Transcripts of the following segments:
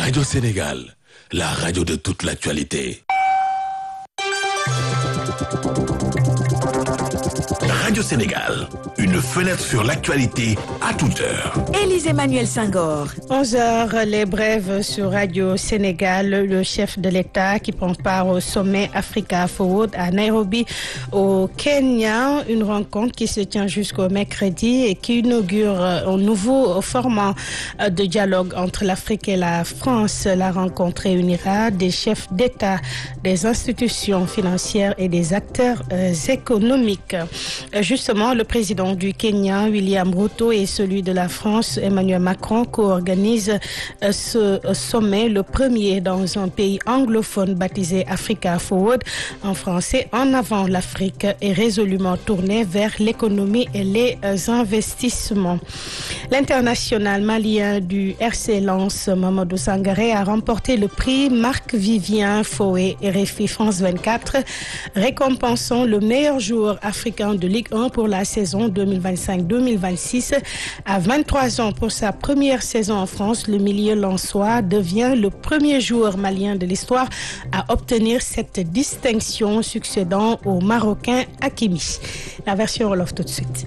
Radio Sénégal, la radio de toute l'actualité. Radio Sénégal, une fenêtre sur l'actualité à toute heure. Élise Emmanuel Senghor. 11h, les brèves sur Radio Sénégal. Le chef de l'État qui prend part au sommet Africa Forward à Nairobi, au Kenya. Une rencontre qui se tient jusqu'au mercredi et qui inaugure un nouveau format de dialogue entre l'Afrique et la France. La rencontre réunira des chefs d'État, des institutions financières et des acteurs euh, économiques. Justement, le président du Kenya, William Ruto, et celui de la France, Emmanuel Macron, co-organisent ce sommet, le premier dans un pays anglophone baptisé Africa Forward, en français, en avant l'Afrique est résolument tournée vers l'économie et les investissements. L'international malien du RC Lens, Mamadou Sangaré, a remporté le prix Marc-Vivien Fouet RFI France 24, récompensant le meilleur joueur africain de Ligue 1 pour la saison 2025-2026. À 23 ans pour sa première saison en France, le milieu lensois devient le premier joueur malien de l'histoire à obtenir cette distinction, succédant au Marocain Hakimi. La version Wolof tout de suite.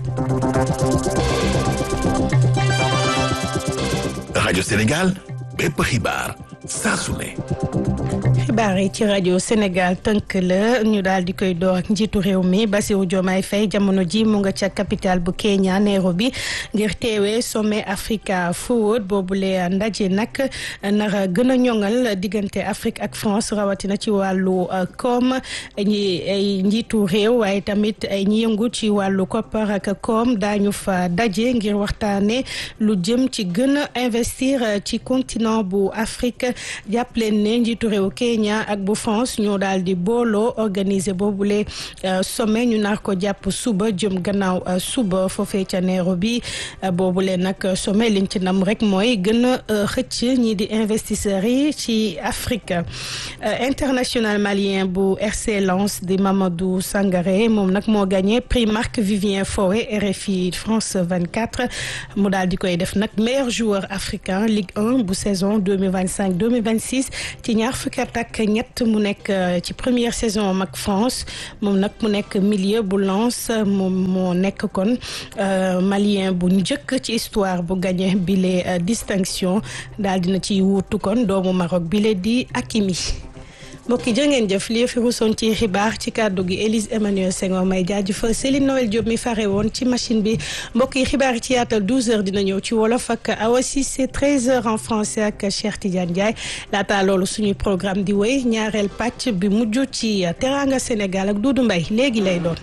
Radio Sénégal, bépp xibaar saa su ne. xibaar yi ci rajo Sénégal tënk la ñu daal di koy door ak njiitu réew mi Bassirou Diomaye Faye jamono ji mu nga ca capitale bu Kenya Nairobi ngir teewee sommet Africa Forward boobule ndaje nag nara gën a ñoŋal diggante Afrique ak France rawatina ci wàllu koom ñi ay njiitu réew waaye tamit ay ñi yëngu ci wàllu koppar ak koom daañu fa daje ngir waxtaane lu jëm ci gën a investir ci continent bu Afrique jàpp leen ne njiitu réew Kenya ak bu France ñoo daal di booloo organiser boobule sommet ñu nar ko jàpp suba jëm gannaaw suba foofee ca Nairobi boobule nag sommet liñ ci nam rek mooy gën a xëcc ñii di investisseurs yi ci Afrique international malien bu RC Lens di Mamadou Sangaré moom nag moo gagné prix Marc Vivien Fouet RFI France 24 mu daal di koy def nag meilleur joueur africain Ligue 1 bu saison 2025 2026 ci ñaar fukki at ak ñett mu nekk ci première saison mag France moom nag mu nekk milieu bu Lens moom moo nekk kon malien bu njëkk ci histoire bu gagné bile distinction daal dina ci wuutu kon doomu Maroc bile di Hakimi mbokk yi jërë ngeen jëf lii fi rusoon ci xibaar ci kàddu gi Élise Emmanuel Senghor may jaajëfal Céline Noël Diop mi fare woon ci machine bi mbokk yi xibaar yi ci yaatal 12h dina ñëw ci wolof ak Awa Cissé 13h en français ak Cheikh Tidiane Ndiaye laata loolu suñuy programme di wéy ñaareel pàcc bi mujj ci Teranga Sénégal ak Doudou Mbaye léegi lay doon.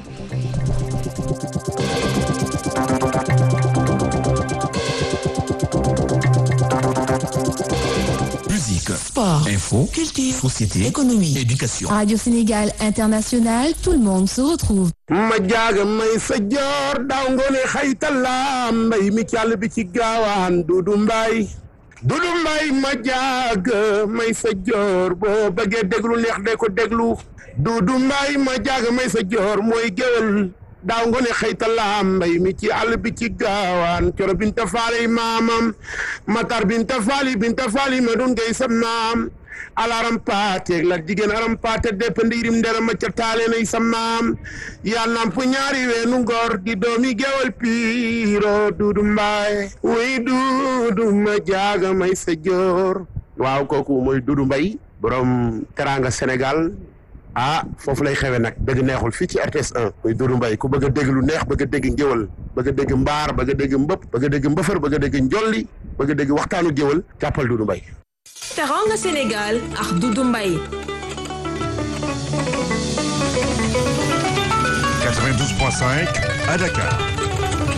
Musique, Sport, info, culture, société, économie, éducation. Radio Sénégal International, tout le monde se retrouve. ma jaaga may sa joor daaw ngoone xaytala mbay mi càll bi ci gaawaan dudu mbay dudu mbay ma jaaga may sa joor boo bëggee déglu neex de ko déglu dudu mbay ma jaaga may sa joor mooy géwél daaw ngoone xaytala mbay mi ci àll bi ci gaawaan coro binta faali maamam matar binta faali binta faali ma dun ngay sam naam alaram paate la jigéen aram paate depp ndiirim ndera ma ca taale nay sa maam yaa namp ñaari weenu ngor di doomi gewal piiro duudu mbaay wuy duudu ma jaaga may sa joor waaw kooku mooy duudu mbay borom teranga Sénégal ah foofu lay xewe nag dëgg neexul fii ci RTS 1 muy Doudou Mbaye ku bëgg a dégg lu neex bëgg a dégg ngéwal bëgg a dégg mbaar bëgg a dégg mbëpp bëgg a dégg mbëfër bëgg a dégg njolli bëgg a dégg waxtaanu géwal jàppal Doudou Mbaye Teranga Sénégal ak Doudou Mbaye 92.5 à Dakar.